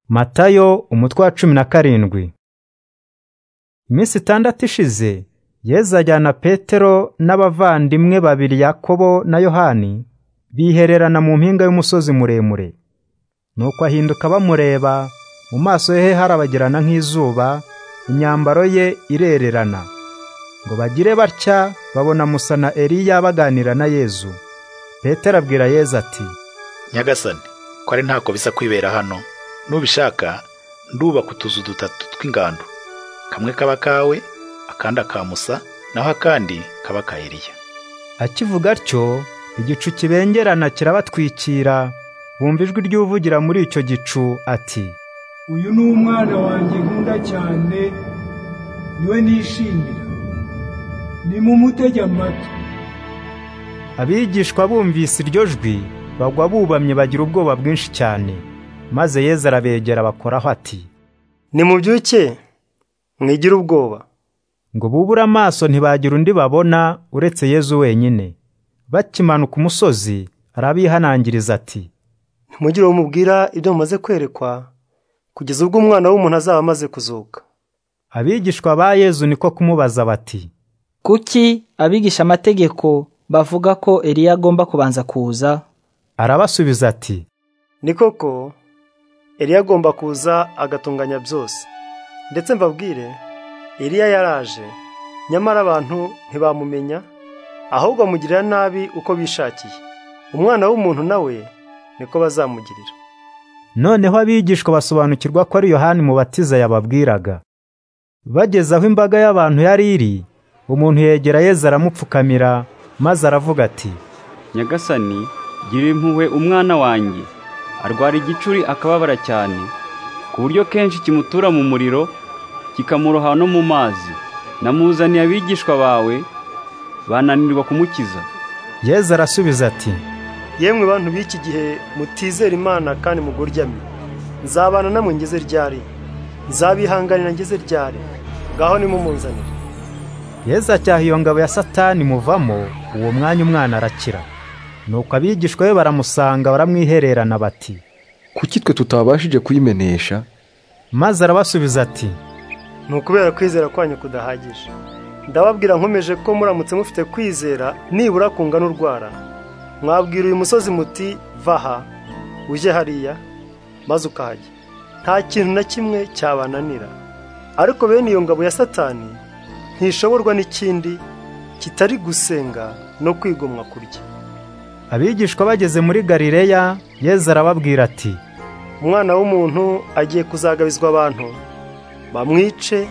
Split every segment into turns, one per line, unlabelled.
matayo umutwe wa cumi na karindwi iminsi itandatu ishize yezu ajyana petero n'abavandimwe babiri yakobo na yohani bihererana mu mpinga y'umusozi muremure nuko ahinduka bamureba mu maso he harabagirana nk'izuba imyambaro ye irererana ngo bagire batya babona musa na eliya baganira na yezu petero abwira yezu ati
nyagasani ko ari ntako bisa kwibera hano nubishaka ndubaka utuzu dutatu tw'ingando kamwe kaba kawe akandi akamusa naho akandi kaba ka Eliya
akivuga atyo igicu kibengerana kirabatwikira bumva ijwi ry'uvugira muri icyo gicu ati
uyu ni umwana wanjye nkunda cyane niwe nishimira ni mu mutege amatwi
abigishwa bumvise iryo jwi bagwa bubamye bagira ubwoba bwinshi cyane maze yezu arabegera bakoraho ati
nimubyuke mwigire ubwoba
ngo bubure amaso ntibagira undi babona uretse yezu wenyine bakimanuka umusozi arabihanangiriza ati
ntimugire uwo mubwira ibyo mumaze kwerekwa kugeza ubwo umwana w'umuntu azaba amaze kuzuka
abigishwa ba yezu niko kumubaza bati
kuki abigisha amategeko bavuga ko Eliya agomba kubanza kuza
arabasubiza ati
ni koko Eliya agomba kuza agatunganya byose ndetse mbabwire Eliya yaraje nyamara abantu ntibamumenya ahubwo amugirira nabi uko bishakiye umwana w'umuntu nawe niko bazamugirira
noneho abigishwa basobanukirwa ko ari yohani mubatiza yababwiraga bageze aho imbaga y'abantu yari iri umuntu yegera yezu aramupfukamira maze aravuga ati
nyagasani gira impuhwe umwana wanjye arwara igicuri akababara cyane ku buryo kenshi kimutura mu muriro kikamuroha no mu mazi namuzaniye abigishwa bawe bananirwa kumukiza
yezu arasubiza ati
yemwe bantu b'iki gihe mutizera imana kandi muguryamye nzabana namwe ngeze ryari nzabihanganira ngeze ryari ngaho nimumunzanire
yezu acyaha iyo ngabo ya satani muvamo uwo mwanya umwana arakira nuko abigishwa be baramusanga baramwihererana bati
kuki twe tutabashije kuyimenesha
maze arabasubiza ati
ni ukubera kwizera kwanyu kudahagije ndababwira nkomeje ko muramutse mufite kwizera nibura kungana urwara mwabwira uyu musozi muti vaha ujye hariya maze ukahajya nta kintu na kimwe cyabananira ariko bene iyo ngabo ya satani ntishoborwa n'ikindi kitari gusenga no kwigomwa kurya
abigishwa bageze muri galileya yezu arababwira ati
umwana w'umuntu agiye kuzagabizwa abantu bamwice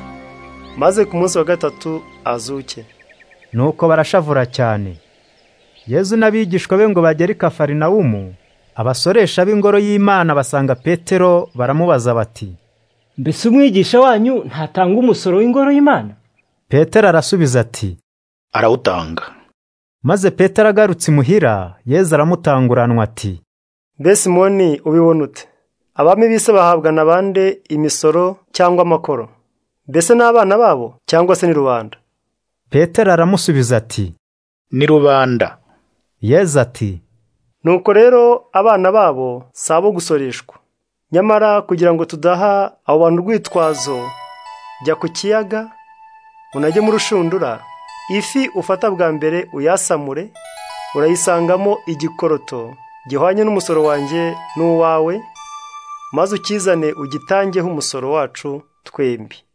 maze ku munsi wa gatatu azuke
nuko barashavura cyane yezu n'abigishwa be ngo bagere i kafarinawumu abasoresha b'ingoro y'imana basanga petero baramubaza bati
mbese umwigisha wanyu ntatanga umusoro w'ingoro y'imana
petero arasubiza ati
arawutanga
maze petero agarutse imuhira yezu aramutanguranwa ati
mbese moni ubibona ute abami b'isi bahabwa na bande imisoro cyangwa amakoro mbese n'abana babo cyangwa se ni rubanda
petero aramusubiza ati
ni rubanda
yezu ati
nuko rero abana babo si abo gusoreshwa nyamara kugira ngo tudaha abo bantu urwitwazo jya ku kiyaga unajye mu rushundura ifi ufata bwa mbere uyasamure urayisangamo igikoroto gihwanye n'umusoro wanjye n'uwawe maze ukizane ugitangeho umusoro wacu twembi